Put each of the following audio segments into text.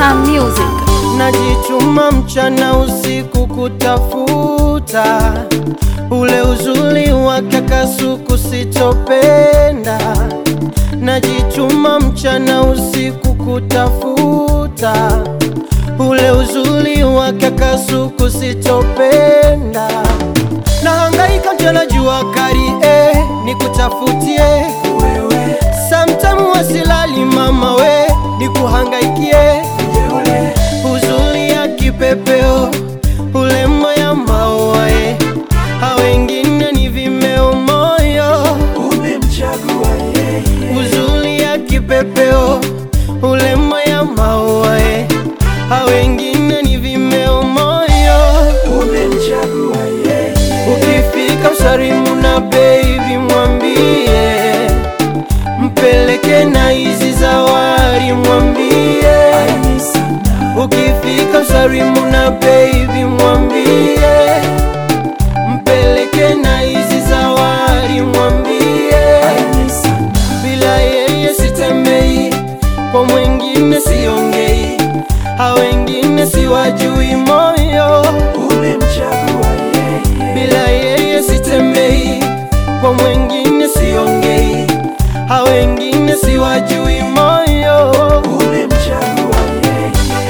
Star Music. Najituma mchana usiku kutafuta ule uzuri wake kasuku sitopenda. Najituma mchana usiku kutafuta ule uzuri wake kasuku sitopenda. Nahangaika mchana jua kali eh, nikutafutie wewe. Sometime wasilali mama we, nikuhangaikie uzuri ya kipepeo ule moya maua eh, ha wengine ni vimeo moyo umemchagua yeye, uzuri ya kipepeo ule moya maua eh, ha wengine ni vimeo moyo umemchagua yeye, Ukifika usalimu na baby mwambie, mpeleke na hizi zawadi mwambie. ni sana, Ukifika usalimu na baby mwambie, mpeleke na hizi zawadi mwambie. ni sana, Bila yeye sitembei, kwa mwingine siongei, ha wengine siwajui moyo umemchagua yeye, bila yeye sitembei, kwa mwingine siongei, ha wengine siwajui moyo. umemchagua yeye,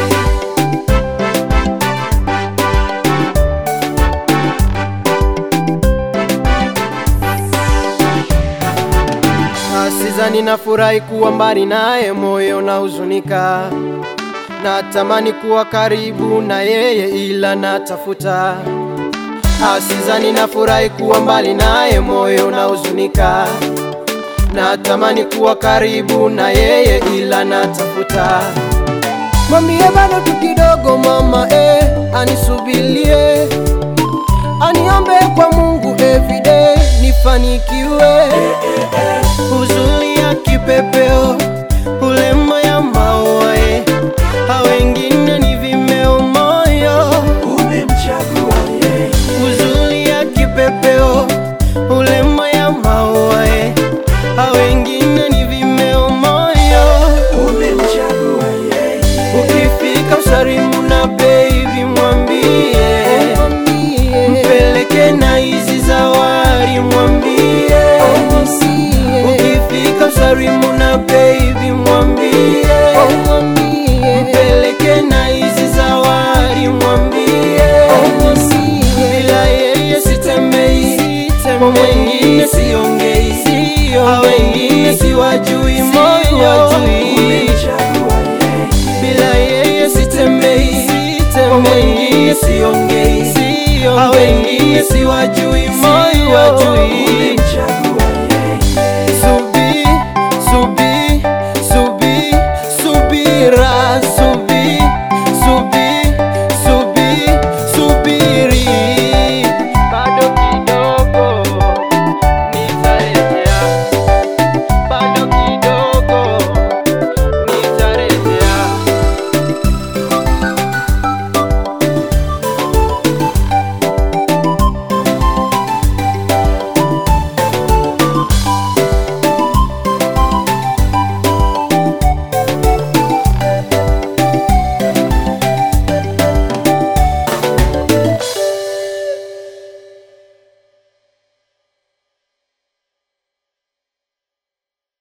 Asizani na furahi kuwa mbali naye, moyo na huzunika, natamani kuwa karibu na yeye, ila natafuta. Asizani na furahi kuwa mbali naye, moyo na huzunika, natamani kuwa karibu na yeye, ila natafuta. Mwambie bado tu kidogo mama eh, anisubilie aniombe kwa Mungu everyday nifanikiwe. Uzuri ya kipepeo ule moya maua eh, ha wengine ni vimeo moyo. umemchagua yeye, Uzuri ya kipepeo ule moya maua eh, ha wengine ni vimeo moyo. umemchagua yeye, Ukifika usalimu na baby mwambie, mpeleke na hizi zawadi mwambie. Ukifika usalimu na baby mwambie, mpeleke na hizi zawadi mwambie. Bila yeye sitembei, kwa mwingine siongei, ha wengine siwajui moyo umemchagua yeye, bila yeye sitembei, kwa mwingine siongei, ha wengine siwajui moyo. umemchagua